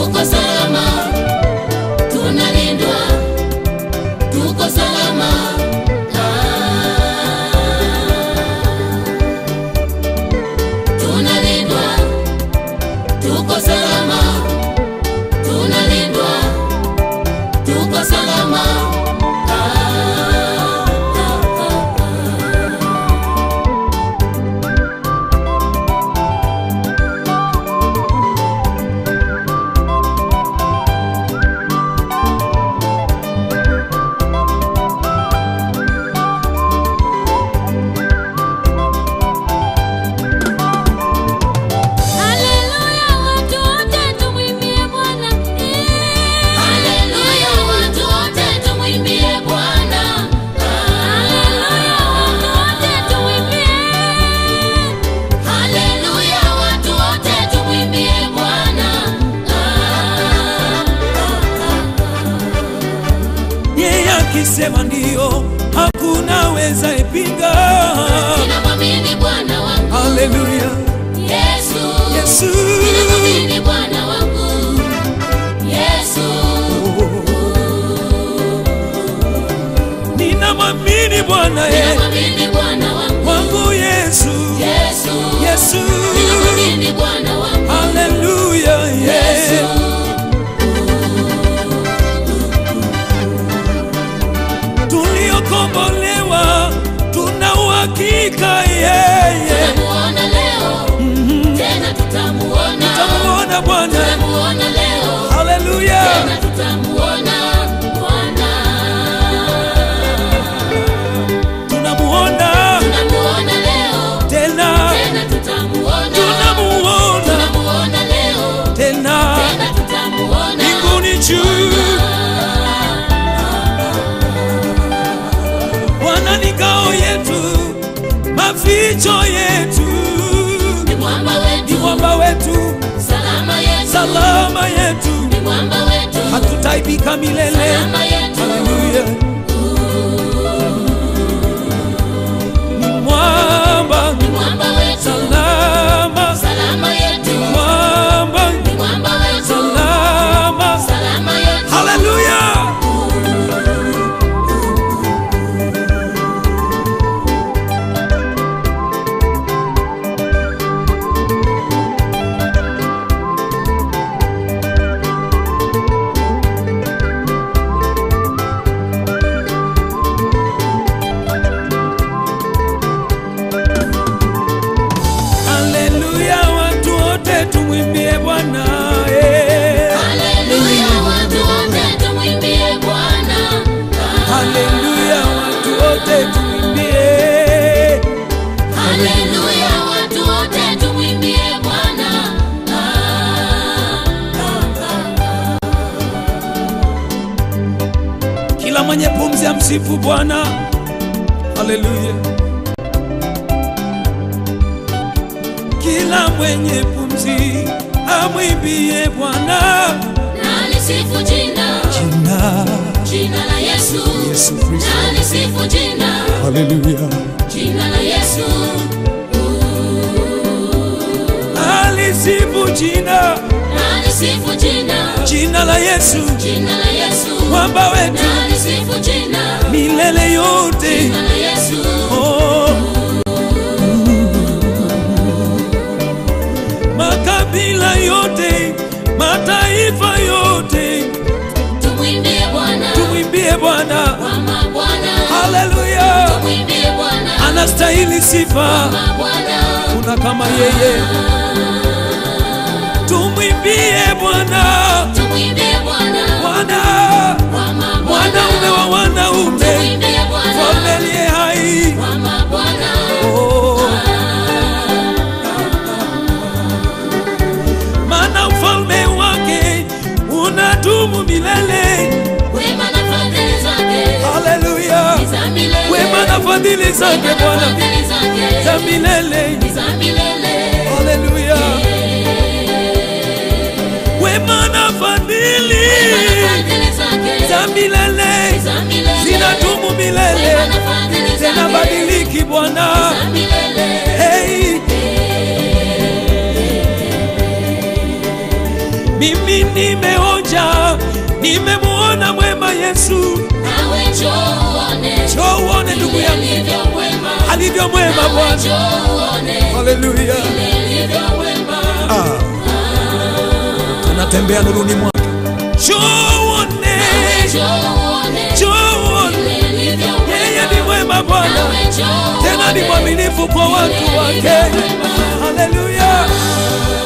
tuko salama, tunalindwa, tuko salama. Ah, tunalindwa, tuko salama, tunalindwa, tuko salama. Ah, ah, ah, ah. Haleluya, watu wote tumwimbie Bwana. Haleluya, watu wote tumwimbie Bwana. Haleluya, watu wote tumwimbie. Haleluya, watu wote tumwimbie Bwana. yeye akisema ndio, hakuna weza ipinga. Ninamwamini Bwana wangu Haleluya, Yesu. Yesu. Ninamwamini Bwana wangu Yesu. Ninamwamini Bwana ye Ninamwamini Bwana wangu wangu Yesu, Yesu. Yesu. Ninamwamini Bwana wangu Haleluya, Yesu. ye tuliokombolewa, tuna uhakika yeye, Tutamuona leo, tena tutamuona. tamuona Bwana. Tutamuona leo, Haleluya, tena tutamuona Bwana. tunamuona Tunamuona leo, tena, tena tutamuona. tunamuona Tunamuona leo, tena tena tutamuona. mbinguni juu. Bwana ni ngao yetu, maficho yetu, Ni mwamba ni wetu, mwamba wetu, salama yetu. salama yetu, Ni mwamba wetu, hatutaibika milele. salama yetu. Haleluya, ni mwamba Ni mwamba wetu, salama, salama yetu. mwamba Ni mwamba wetu, salama. salama yetu. Haleluya. Haleluya, watu wote tumwimbie Bwana. eh. Haleluya, watu wote tumwimbie Bwana. Haleluya, watu wote tumwimbie. Haleluya, watu wote tumwimbie Bwana. Kila mwenye pumzi amsifu Bwana. Haleluya. Kila mwenye pumzi amwimbie Bwana. Na lisifu jina, Jina jina la Yesu. Yesu Kristo. Na lisifu jina, Haleluya. jina la Yesu. Alisifu jina, Na lisifu jina, jina la Yesu, jina la Yesu. mwamba wetu Na lisifu jina, milele yote. jina la Yesu. Oh. Makabila yote, mataifa yote, Tumwimbie Bwana, tumwimbie Bwana. kwa mabwana. Haleluya, Tumwimbie Bwana, anastahili sifa, kwa Bwana. kuna kama yeye. Tumwimbie Bwana, Tumwimbie Bwana, Bwana, kwa mabwana. mwanaume wa wanaume, Tumwimbie Bwana, mfalme aliye hai. kwa mabwana. Oh. Maana ufalme wake unadumu milele. Wema na fadhili zake Haleluya, ni za milele. wema na fadhili zake Wema na Bwana fadhili zake za milele. ni za milele. Haleluya, wema na fadhili Wema na fadhili zake za milele ni za milele. zinadumu milele, Wema na fadhili tena zake badiliki Bwana. za milele. Hey, mimi nimeonja, nimemuona mwema Yesu. nawe njoo uone Njoo uone ndugu yangu alivyo mwema alivyo mwema Bwana. njoo uone Haleluya. alivyo mwema Ah. Tunatembea nuruni mwake. Njoo uone, njoo uone njoo uone, alivyo yeye ni mwema Bwana, nawe njoo tena ni mwaminifu kwa watu wake. Haleluya.